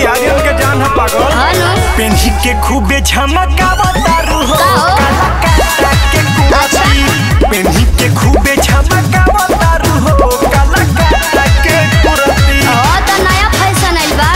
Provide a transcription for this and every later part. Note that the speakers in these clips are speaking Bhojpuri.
बिहारियों के जान है पागल हेलो पेन्ही के खूबे झमकावतारू हो का हो? काला काटा के कुर्ती पेन्ही के खूबे झमकावतारू हो काला काटा के कुर्ती ओ तो नया फैशन आइल बा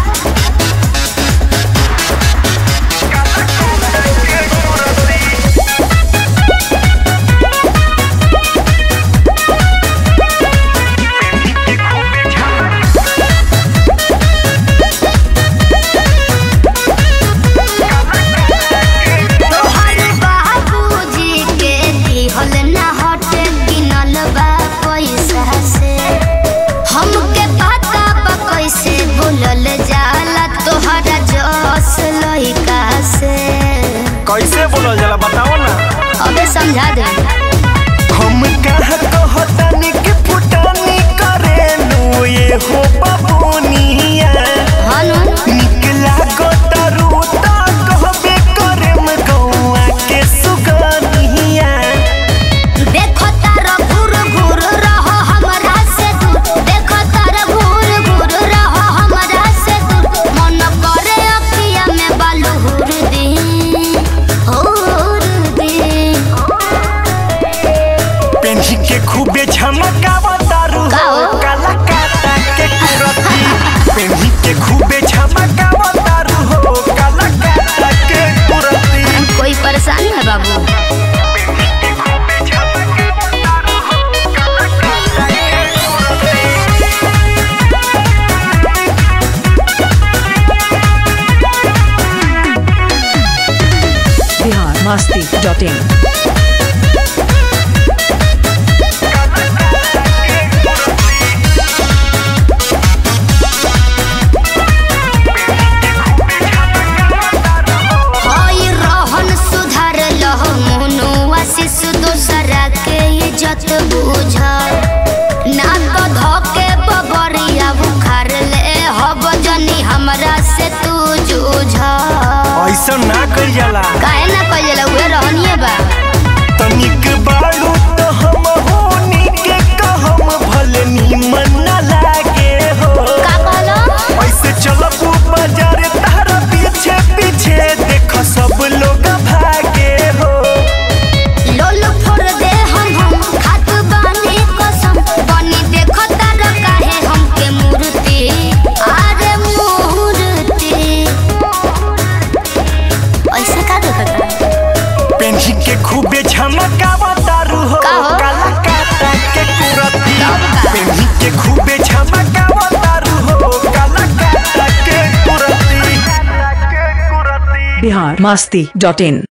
तोहर बाबूजी के दिहल ना हटे गिनल बा पैसा से हमके पता बा कैसे बोलल जाला तोहरा जस लइका से कैसे बोलल जाला बताओ ना अबे समझा दे हम कहाँ कहतानी कि फुटानी करेलू ये हो बबुनिया हनु निकला गोतरू ता कहबे करेम गौआ के सुगनिया देखो तारा घूर घूर रहो हमरा से दूर देखो तारा घूर घूर रहो हमरा से दूर मन करे अखिया में बालू हुर दी हुर दी पेन्ही के खूबे झमकावतारू का हो हो? काला काटा के कुरती पेन्ही के खूबे झमकावतारू हो काला काटा के कुरती कोई परेशानी है बाबू पेन्ही के खूबे झमकावतारू हो काला काटा के बिहार मस्ती डॉट इन हई रहन सुधार लहो मोनो आशीष दोसरा के इज्जत बुझ ना तो धोके बबरिया बुखार ले हब जनी हमरा से तू जूझ ऐसा ना कइल जाला काहे ना कइले उहे रहनिए बा तनिक बाड़ू तो हम होनी के कहम भले नीमन ना लागे हो का कहलो ऐसे चलबू बाजार तारा पीछे पीछे देख सब लोग भागे हो लोल फोड़ दे हम हम खात बानी कसम बनी देखो तारा काहे हमके मूर्ति अरे मूर्ति ऐसे का देखता पेन्ही के खूबे झमकावतारू हो का हो? काला काटा के कुरती तब का? पेन्ही के खूबे झमकावतारू हो काला काटा के कुरती बिहार मस्ती डॉट इन